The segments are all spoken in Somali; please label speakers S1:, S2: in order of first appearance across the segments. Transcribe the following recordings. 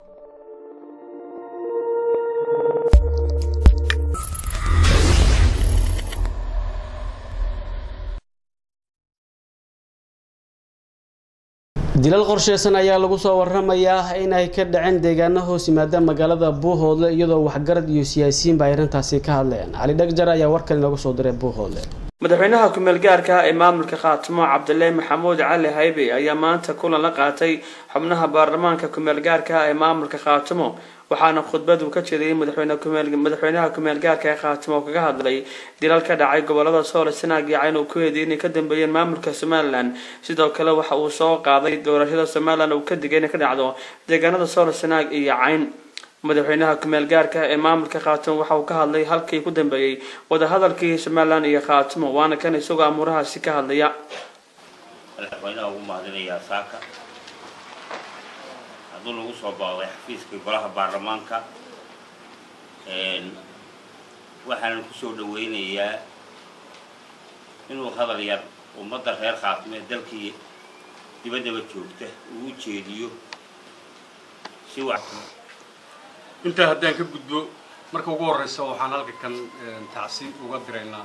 S1: dilal qorsheysan ayaa lagu soo waramayaa in ay ka dhaceen deegaano hoos yimaada magaalada buuhoodle iyadoo waxgarad iyo siyaasiyiinba ay arrintaasi ka hadleen cali dhagjar ayaa warkan inoogu soo diray buuhoodle
S2: madaxweynaha ku-meel gaarka ee maamulka khaatimo cabdilaahi maxamuud cali haybe ayaa maanta kulan la qaatay xubnaha baarlamaanka ku-meel gaarka ee maamulka khaatimo waxaana khudbad uu ka jeediyey madaxweynaha ku-meel gaarka ee khaatimo oo kaga hadlay dilal ka dhacay gobolada soole sanaag iyo cayn uu ku eedeeyay inay ka dambeeyeen maamulka somalilan sidoo kale waxa uu soo qaaday doorashada somalilan uu ka digay inay ka dhacdo deegaanada soole sanaag iyo cayn madaxweynaha ku-meel gaarka ee maamulka khaatimo waxa uu ka hadlay halkii ku dambeeyey wadahadalkii somalilan iyo khaatimo waana kan isagoo amuurahaasi ka hadlaya
S3: madaxweynaha ugu mahadinayaa saaka hadduu lagu soo booday xafiiskii golaha baarlamaanka waxaanan kusoo dhaweynayaa inuu hadal yar ummadda reer khaatimo ee dalkii dibaddaba joogta uu u jeediyo si wax
S4: intaa haddaan ka gudbo marka ugu horeysa waxaan halka kan tacsi uga diraynaa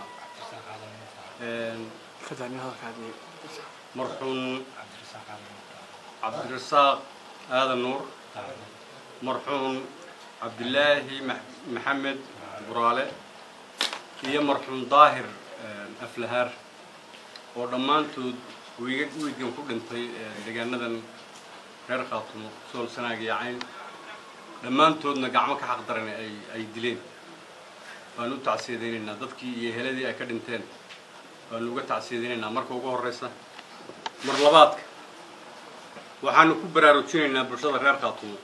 S4: marxuum cabdirasaaq aadan nuur marxuum cabdilaahi maxamed buraale iyo marxuum daahir aflahaar oo dhammaantood wiiga wiigan ku dhintay deegaanadan reer khaatumo sool sanaag iyo cayn dhammaantoodna gacmo ka xaq daran ay ay dileen waanu u tacsiyadaynaynaa dadkii iyo heladii ay ka dhinteen waanu uga tacsiyadaynaynaa marka ugu horreysa mar labaadka waxaanu ku baraarujinaynaa bulshada reer khaatumo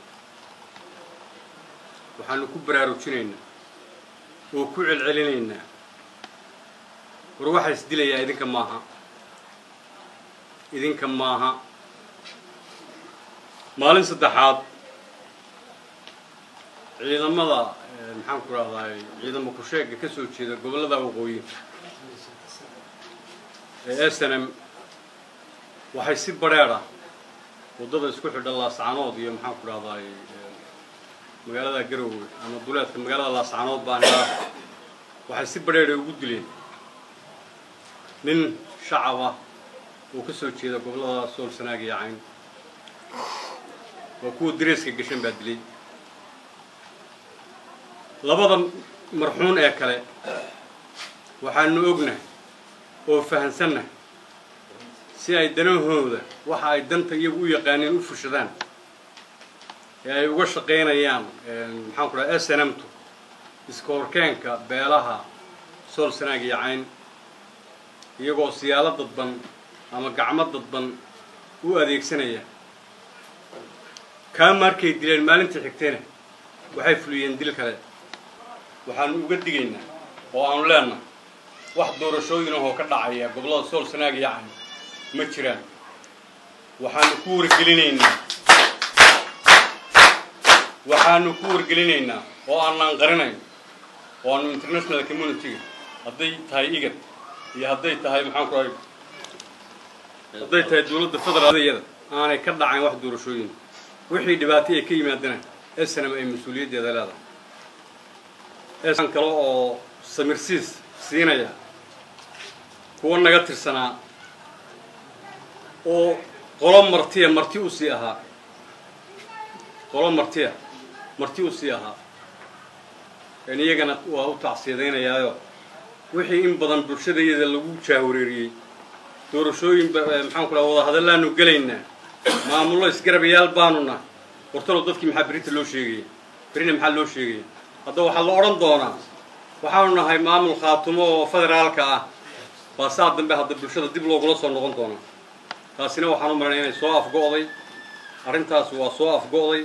S4: waxaanu ku baraarujinaynaa oo ku celcelinaynaa war waxaa is dilayaa idinka maaha idinka maaha maalin saddexaad ciidamada maxaan ku rahdaay ciidamo kusheega ka soo jeeda gobollada waqooyi ee snm waxay si badrheer ah waddada isku xidha laascanood iyo maxaan ku rahdaay magaalada garowe ama duleedka magaalada laascanood baan helaa waxay si badrheera ugu dileen nin shacab ah oo ka soo jeeda gobollada sool sanaag iyo cayn waa kuwa dareeska gashan baa dilay labada marxuun ee kale waxaanu ognahay oo fahansannahay si ay danahooda waxa ay danta iyagu u yaqaaneen u fushadaan ee ay uga shaqaynayaan maxaan ku dhaha snmtu iska horkeenka beelaha sool sanaag iyo cayn iyagoo siyaalo dadban ama gacmo dadban u adeegsanaya kaa markay dileen maalintii xigtayna waxay fuliyeen dil kale waxaanu uga digaynaa oo aanu leenahay wax doorashooyin ahoo ka dhacaya gobollada sool sanaag iyo cayn ma jiraan waxaanu ku wargelinaynaa waxaanu ku wargelinaynaa oo aanaan qarinayn oo aanu international community-ga hadday tahay igad iyo hadday tahay maxaan ku rahay hadday tahay dowladda federaaliyada aanay ka dhacayn wax doorashooyin wixii dhibaato ay ka yimaadana snm ay mas-uuliyaddeeda leedahay eesan kale oo samirsiis siinaya kuwa naga tirsanaa oo qolo martiya marti u sii ahaa qolo martiya marti u sii ahaa n iyagana waa u tacsiyadaynayaayo wixii in badan bulshadayada lagu jaawareeriyey doorashooyin maxaan ku dhaha wadahadallaanu gelaynaa maamullo isgarabayaal baanu nahay wartalow dadkii maxaa berita loo sheegaya berina maxaa loo sheegaya hadda waxaa la odhan doonaa waxaanu nahay maamul khaatumo oo federaalka ah baa saa dambe hadda bulshada dib loogula soo noqon doonaa taasina waxaan u maranay inay soo afgo'day arrintaas waa soo afgo'day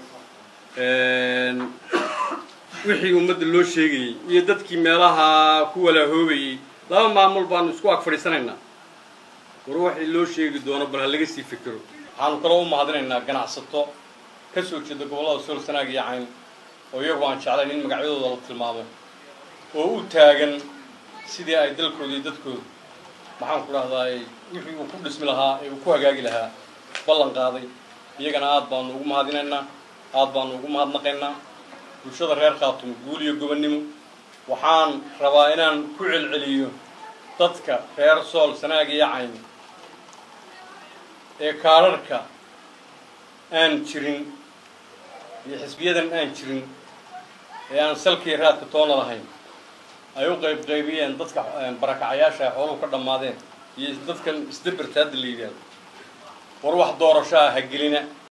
S4: wixii ummadda loo sheegayey iyo dadkii meelaha ku walahoobayey laba maamul baanu isku ag fadhiisanaynaa war waxii loo sheegi doono bal ha laga sii fikiro waxaanu kaloo u mahadinaynaa ganacsato ka soo jeeda gobollada sool sanaag iyo cayn oo iyagu aan jeclayn in magacyadooda la tilmaamo oo u taagan sidii ay dalkooda iyo dadkooda maxaan ku dhahdaay wixii uu ku dhismi lahaa ee uu ku hagaagi lahaa ballan qaaday iyagana aad baanu ugu mahadinaynaa aad baanu ugu mahadnaqaynaa bulshada reer khaatumo guul iyo gobonnimo waxaan rabaa inaan ku celceliyo dadka reer sool sanaag iyo cayn ee kaadharhka aan jirin iyo xisbiyadan aan jirin ee aan salkii raadka toona lahayn ay u qayb qaybiyeen dadka barakacayaasha ay xooluhu ka dhammaadeen iyo dadkan isdaberta hadda la yidhaahdo war wax doorasho ah ha gelina